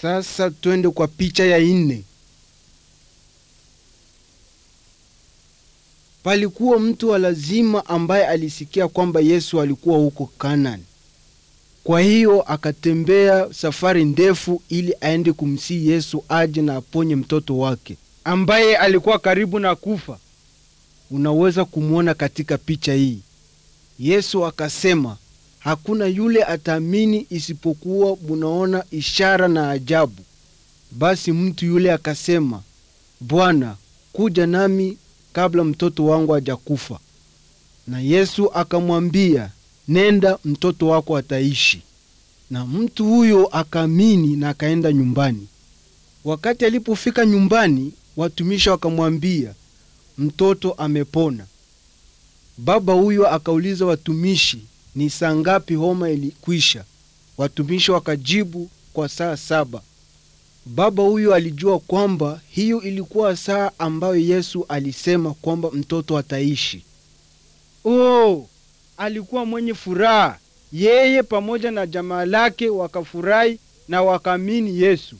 Sasa twende kwa picha ya nne. Palikuwa mtu wa lazima ambaye alisikia kwamba Yesu alikuwa huko Kanani. Kwa hiyo akatembea safari ndefu ili aende kumsihi Yesu aje na aponye mtoto wake ambaye alikuwa karibu na kufa. Unaweza kumwona katika picha hii. Yesu akasema, hakuna yule ataamini isipokuwa munaona ishara na ajabu. Basi mtu yule akasema, Bwana, kuja nami kabla mtoto wangu hajakufa. Na Yesu akamwambia, nenda, mtoto wako ataishi. Na mtu huyo akaamini na akaenda nyumbani. Wakati alipofika nyumbani, watumishi wakamwambia, mtoto amepona. Baba huyo akauliza watumishi, ni saa ngapi homa ilikwisha? Watumishi wakajibu, kwa saa saba. Baba huyo alijua kwamba hiyo ilikuwa saa ambayo Yesu alisema kwamba mtoto ataishi. Oh, alikuwa mwenye furaha. Yeye pamoja na jamaa lake wakafurahi na wakaamini Yesu.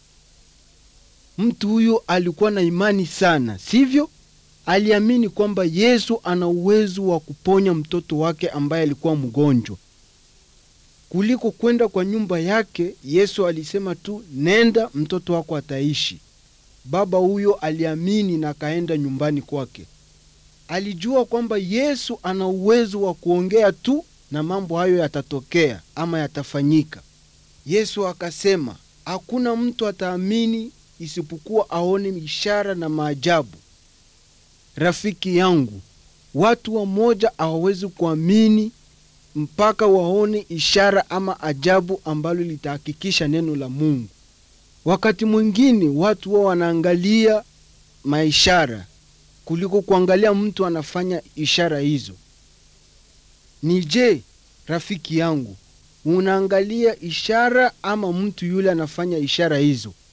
Mtu huyo alikuwa na imani sana, sivyo? Aliamini kwamba Yesu ana uwezo wa kuponya mtoto wake ambaye alikuwa mgonjwa. Kuliko kwenda kwa nyumba yake, Yesu alisema tu, nenda, mtoto wako ataishi. Baba huyo aliamini na akaenda nyumbani kwake. Alijua kwamba Yesu ana uwezo wa kuongea tu na mambo hayo yatatokea ama yatafanyika. Yesu akasema, hakuna mtu ataamini isipokuwa aone ishara na maajabu. Rafiki yangu, watu wamoja hawawezi kuamini mpaka waone ishara ama ajabu ambalo litahakikisha neno la Mungu. Wakati mwingine watu wao wanaangalia maishara kuliko kuangalia mtu anafanya ishara hizo. Ni je, rafiki yangu, unaangalia ishara ama mtu yule anafanya ishara hizo?